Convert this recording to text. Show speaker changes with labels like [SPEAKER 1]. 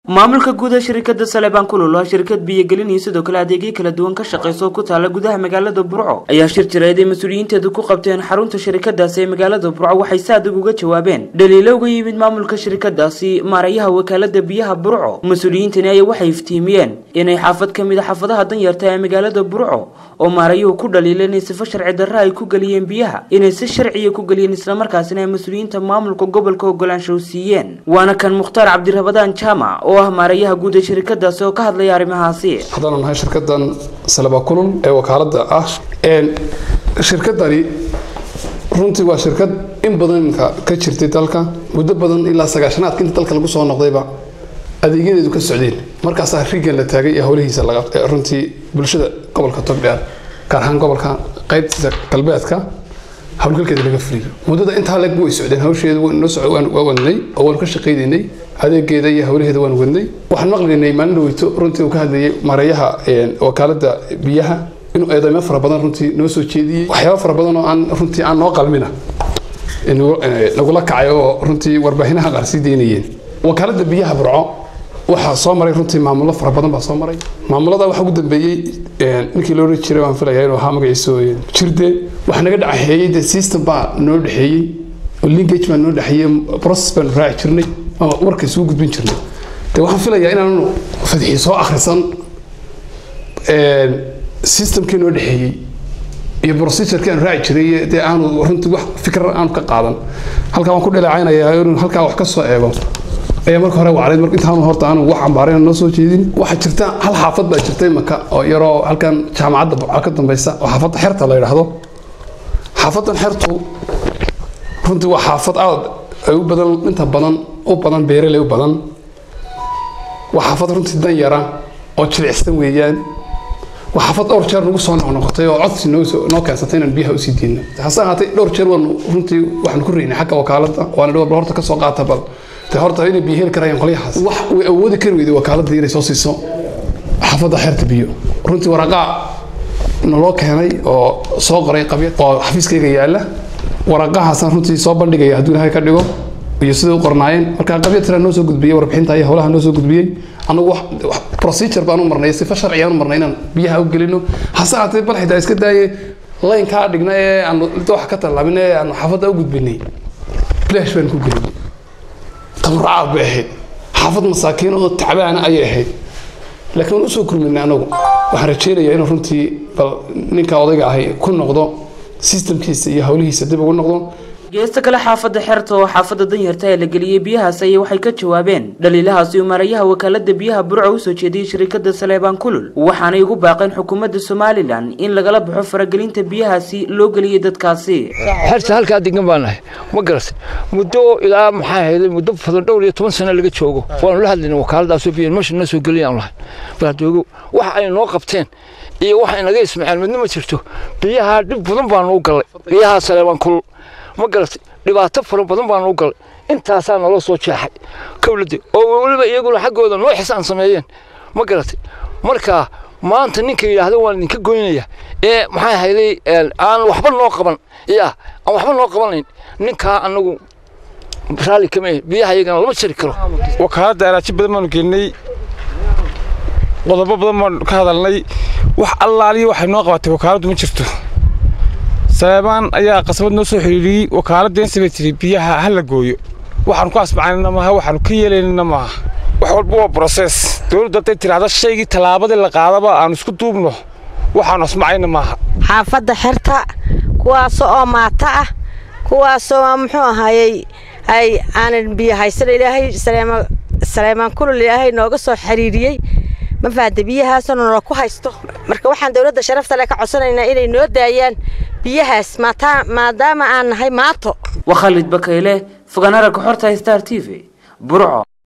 [SPEAKER 1] maamulka guud ee shirkada saleebaan kulul oo shirkad biyogelin iyo sidoo kale adeegyo kala duwan ka shaqeysa oo ku taala gudaha magaalada burco ayaa shir jireed ay mas-uuliyiinteedu ku qabteen xarunta shirkadaasi ee magaalada burco waxay si adag uga jawaabeen dhaliilo uga yimid maamulka shirkadaasi maarayaha wakaalada biyaha burco mas-uuliyiintani ayaa waxay iftiimiyeen inay xaafad ka mid a xaafadaha danyarta ee magaalada burco oo maarayuhu ku dhaliila inay sifo sharci darra ay ku geliyeen biyaha inay si sharciya ku geliyeen islamarkaasina ay mas-uuliyiinta maamulka gobolka ogolaanshow siiyeen waana kan mukhtaar cabdirabadaan jaamac oo ah maarayaha guud ee shirkadaasi oo ka hadlaya arrimahaasi
[SPEAKER 2] haddaan nahay shirkadan salaba kulul ee wakaalada ah shirkadani runtii waa shirkad in badanka ka jirtay dalka muddo badan ilaa sagaashanaadka inta dalka lagu soo noqdayba adeegyadeedu ka socdeen markaasaa rigan la taagay ee howlihiisa runtii bulshada gobolka togdheer gaar ahaan gobolka qaybtiisa galbeedka howlgalkeeda laga fuliyo muddada intaa leg way socdeen hawsheedu waa wadnay oo waanu ka shaqaynaynay adeegeeda iyo howlaheeda waan wadnay waxaan maqlaynay maalin dhaweyto runtii uu ka hadlayay mareeyaha wakaalada biyaha inuu eedeymo fara badan runtii noo soo jeediyey waxyaaba fara badan oo aan runtii aan noo qalmina nagula kacay oo runtii warbaahinaha qaar sii daynayeen wakaalada biyaha burco waxaa soo maray runtii maamulo fara badan baa soo maray maamulada waxaa ugu dambeeyey ninkii loo oran jiray waan filaya inuu ahaa magaciisu jirde waxaa naga dhaxeeyey de system baa noo dhexeeyey oo linkage baa noo dhexeeyey process baan raaci jirnay ama warka isugu gudbin jirnay de waxaan filayaa inaanu fadxi soo akhrisan systemkii noo dhexeeyey iyo procedurkii aan raaci jiray dee aanu runtii wax fikra aanu ka qaadan halkaa waan ku dhaleecaynayaa inuu halkaa wax ka soo eego ayaa marka hore wacday mar intaanu horta aanu wax cambaarayn noo soo jeedin waxaa jirta hal xaafad baa jirtay maka oo yaroo halkan jaamacadda burca ka dambaysa oo xaafadda xerta la yidhaahdo xaafaddan xertu runtii waa xaafad aad ay u badan inta badan u badan beeraley u badan waa xaafad runtii dan yara oo jilicsan weeyaan waa xaafad dhowr jeer nagu soo noqnoqotay oo codsi noo keensatay inaan biyaha usii diidno hase ahaatay dhowr jeer waanu runtii waxaanu ku reynay xagga wakaaladda waana dhowr horta ka soo qaata bal de horta inay biyo heli karayaan qolyahaas wax way awoodi kari weyday wakaaladda inay soo siiso xaafadda xeerta biyo runtii waraqaa naloo keenay oo soo qoray qabya oo xafiiskayga yaalla waraqahaasaan runtii soo bandhigaya hadduu ilahay ka dhigo iyo siday u qornaayeen marka qabya tira noo soo gudbiyey warbixinta iyo howlaha noo soo gudbiyey anagu wax procedure baan u marnay sifa sharci aan u marnay inaan biyaha u gelino hase haatee bal xitaa iska daaye layn kaa dhigna ee aanu wax ka tallaabin ee aanu xaafadda u gudbinay flash baan ku gelinay tabarcaad bay ahayd xaafad masaakiin oo tacbaana ayay ahayd laakiin waan usoo kurminay anagu waxaan rajaynayaa inuu runtii bal ninka odayga ahay ku noqdo systemkiisa iyo howlihiisa dib ugu noqdo
[SPEAKER 1] geesta kale xaafadda xerta oo xaafadda danyarta ee la geliyey biyahaas ayay waxay ka jawaabeen dhaliilahaasi uu maarayaha wakaalada biyaha burco usoo jeediyey shirkada saleebaan kulul waxaanay ugu baaqeen xukuumadda somalilan in lagala baxo faragelinta biyahaasi loo geliyey dadkaasi
[SPEAKER 3] xerta halkaa degan baan nahay ma garatay muddo ilaa maxaa hayday muddo badan dhowr iyo toban sano laga joogo waanu la hadlayna wakaaladaasoo biyo meesha na soo geliyaan lahay baadoogo waxa ay noo qabteen iyo waxa inaga ismaceen midna ma jirto biyaha dhib badan baanu u gallay biyaha saleebaan kulul ma garatay dhibaato fara badan baanu u galay intaasaa naloo soo jeexay kowladde oo weliba iyaguna xaggooda noo xisaan sameeyeen ma garatay marka maanta ninka yidhaahda waan idinka goynaya ee maxaa hayday aan waxba noo qaban ya aan waxba noo qabanayn ninkaa anagu raalli kama biyaha iyagana lama jari karo
[SPEAKER 4] wakaaladda araaji badan baanu gelinay qodobo badan baanu ka hadalnay wax allaaliya waxay noo qabatay wakaaladdu ma jirto saleebaan ayaa qasbad noo soo xidhiiriyey wakaaladeensi bay tidhi biyaha ha la gooyo waxaanu ku asbacaynana maaha waxaanu ka yeelaynana maaha wax walba waa broses dowladdu hadday tidhaahda shaygii tallaabadii la qaadaba aanu isku duubno waxaanu asmacayna maaha
[SPEAKER 5] xaafadda xerta kuwaasoo oo maata ah kuwaasoo muxuu ahaayey ay aanan biyo haysan ilaahay saleemaan kulul ilaahay nooga soo xiriiriyey ma faada biyahaasoo nala ku haysto marka waxaan dowladda sharafta le ka codsanaynaa inay noo daayaan biyahaas maadaama aan nahay maato
[SPEAKER 1] waa khaalid bakayle fogaanara kaxorta star t v burco